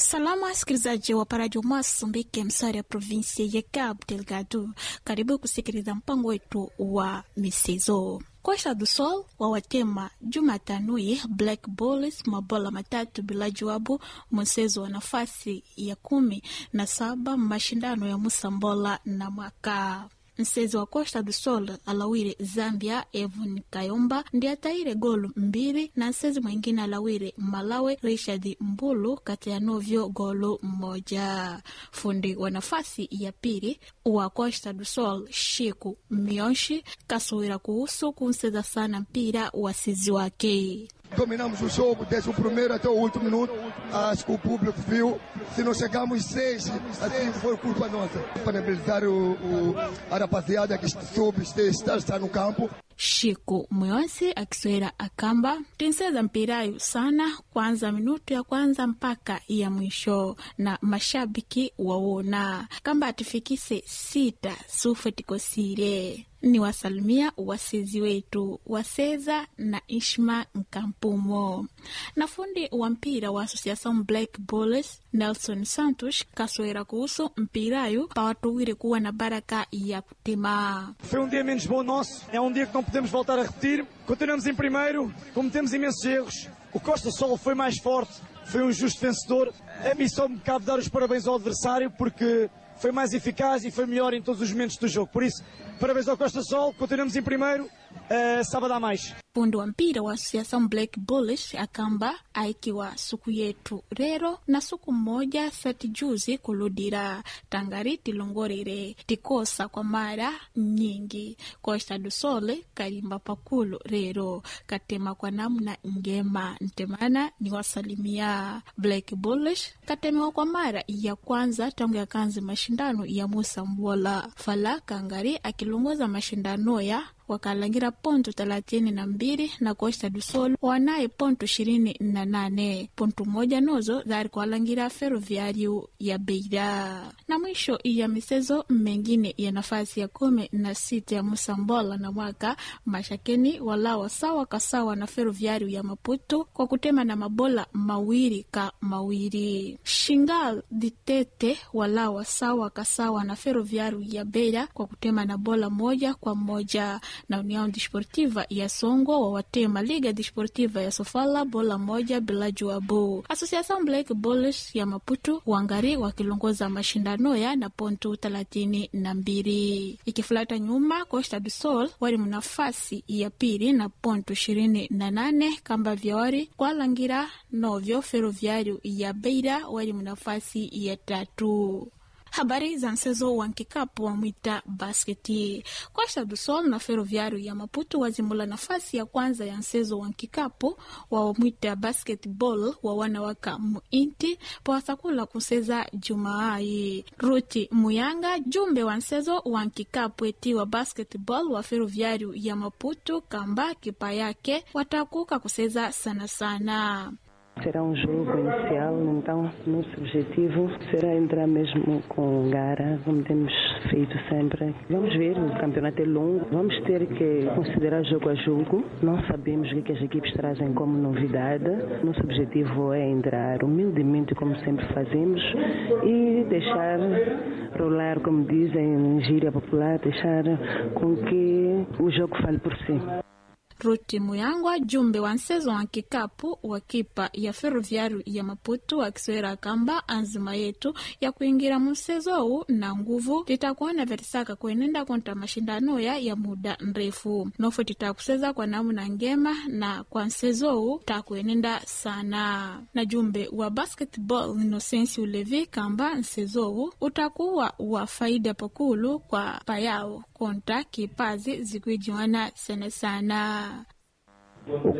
Salamu wasikilizaji wa paradio Moçambique, msari ya provinsia ya Cabo Delgado. Karibu kusikiliza mpango wetu wa michezo. Costa do Sol wawatema Jumatanui Black Bulls mabola matatu bila jawabu mchezo wa nafasi ya kumi na saba mashindano ya Musambola na mwaka msezi wa Costa do Sol alawire Zambia Evon Kayomba ndi ataire golu mbili na msezi mwingine alawire Malawi Richard Mbulu kati ya novyo golu mmoja. Fundi wa nafasi ya pili wa Costa do Sol Shiku Mionshi kasuwira kuhusu kumseza sana mpira wasizi wake. Dominamos o jogo desde o primeiro até o último minuto. Acho que o público viu. Se não chegamos seis, assim foi culpa nossa. Parabenizar o, o, a rapaziada que soube estar, estar no campo. Shiku Mwonsi akiswera akamba tinseza mpirayu sana kwanza minutu ya kwanza mpaka ya mwisho, na mashabiki wawona kamba atifikise sita sufe tikosire ni wasalimia wasizi wetu waseza na Ishma Nkampumo na fundi wa mpira wa Associação Black Bulls Nelson Santos kaswera kuhusu mpirayu pawatuwire kuwa na baraka ya kutema. Foi um dia menos bom nosso, é um dia que não podemos voltar a repetir. Continuamos em primeiro, cometemos imensos erros. O Costa Sol foi mais forte, foi um justo vencedor. A mim só me cabe dar os parabéns ao adversário porque foi mais eficaz e foi melhor em todos os momentos do jogo. Por isso, parabéns ao Costa Sol, continuamos em primeiro, uh, sábado há mais. Fundi wa mpira wa Associação Black Bulls akamba aikiwa suku yetu rero na suku mmoja sati juzi kuludira tangari tilongorere tikosa kwa mara nyingi Costa do Sol kalimba pakulu rero katema kwa namna ngema ntemana ni wasalimia Black Bulls katemewa kwa mara ya kwanza tangu ya kanzi mashindano ya Musa Mbola Fala Kangari akilongoza mashindano ya wakalangira ponto thelathini na mbili na Costa do Sol wanaye ponto ishirini na nane ponto moja nozo zari kuwalangira Ferroviário ya Beira. Na mwisho ya michezo mengine ya nafasi ya kumi na sita ya Musambola na mwaka mashakeni walawa sawa kasawa na Ferroviário ya Maputo kwa kutema na mabola mawili ka mawili. Shingal Ditete walawa sawa kasawa na Ferroviário ya Beira kwa kutema na bola moja kwa moja na União Desportiva ya Songo wawatema Liga Desportiva ya Sofala bola moja bila jawabu. Associação Black Bulls ya Maputo wangari wakilongoza mashindano ya na ponto thelathini na mbili ikifuata nyuma Costa do Sol wali mnafasi ya pili na ponto ishirini na nane kamba vyawari kwalangira novyo Ferroviário ya Beira wali mnafasi ya tatu. Habari za mchezo wa nkikapu wa mwita basketi. Costa do Sol na Ferroviário ya Maputo wazimula nafasi ya kwanza ya mchezo wa nkikapu wa mwita basketball wa wanawaka muinti pawasakula kuseza Jumaai. Ruti Muyanga jumbe wa mchezo wa nkikapu eti wa basketball wa Ferroviário ya Maputo kamba kipa yake watakuka kuseza sana sana. Será um jogo inicial, então nosso objetivo será entrar mesmo com gara, como temos feito sempre. Vamos ver, o campeonato é longo, vamos ter que considerar jogo a jogo. Não sabemos o que as equipes trazem como novidade. Nosso objetivo é entrar humildemente, como sempre fazemos, e deixar rolar, como dizem em gíria popular, deixar com que o jogo fale por si. Ruti Muyangwa jumbe wa mchezo wa kikapu wa kipa ya Ferroviário ya Maputo akiswera kamba anzima yetu ya kuingira mchezo huu na nguvu titakuona vetisaka kuenenda kontra mashindano ya ya muda mrefu nofo titakuseza kwa namna ngema na kwa mchezo huu takuenenda sana na jumbe wa basketball Inosensi Ulevi kamba mchezo huu utakuwa wa faida pakulu kwa payao kontra kipazi zikuijiwana sana sana